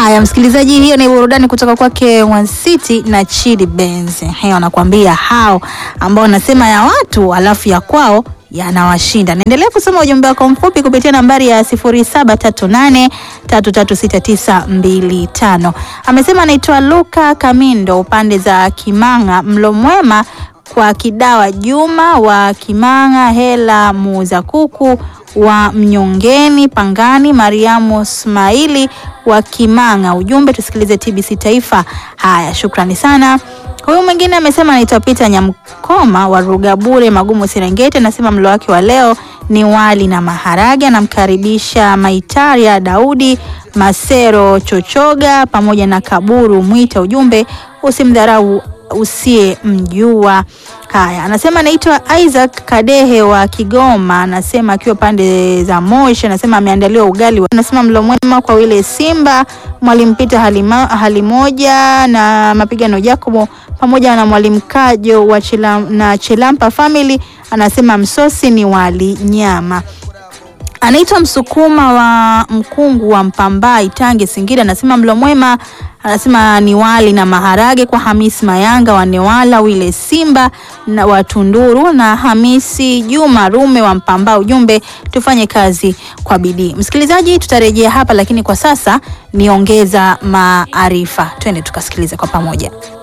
Haya, msikilizaji, hiyo ni burudani kutoka kwake One City na Chidi Benz. Hiyo anakuambia hao ambao wanasema ya watu alafu ya kwao yanawashinda. Naendelea kusoma ujumbe wako mfupi kupitia nambari ya 0738336925. Amesema anaitwa Luka Kamindo, upande za Kimanga, mlo mwema kwa Kidawa Juma wa Kimanga, Hela muuza kuku wa Mnyongeni Pangani, Mariamu Ismaili wa Kimanga. Ujumbe tusikilize TBC Taifa. Haya, shukrani sana. Huyu mwingine amesema anaitwa Peter Nyamkoma wa Rugabure Magumu Serengeti, anasema mlo wake wa leo ni wali na maharage. Anamkaribisha Maitaria Daudi Masero Chochoga pamoja na Kaburu Mwita. Ujumbe usimdharau usiye mjua. Haya, anasema anaitwa Isaac Kadehe wa Kigoma, anasema akiwa pande za Moshi, anasema ameandaliwa ugali, anasema mlo mwema kwa wile Simba, mwalimu Peter halima, hali moja na mapigano Jacobo pamoja na mwalimu Kajo wa Chilam, na Chilampa family, anasema msosi ni wali nyama anaitwa Msukuma wa Mkungu wa Mpambai Tange Singida, anasema mlo mwema, anasema ni wali na maharage kwa Hamisi Mayanga wa Newala, wile Simba na wa Tunduru na Hamisi Juma Rume wa Mpamba. Ujumbe tufanye kazi kwa bidii. Msikilizaji, tutarejea hapa, lakini kwa sasa niongeza maarifa, twende tukasikilize kwa pamoja.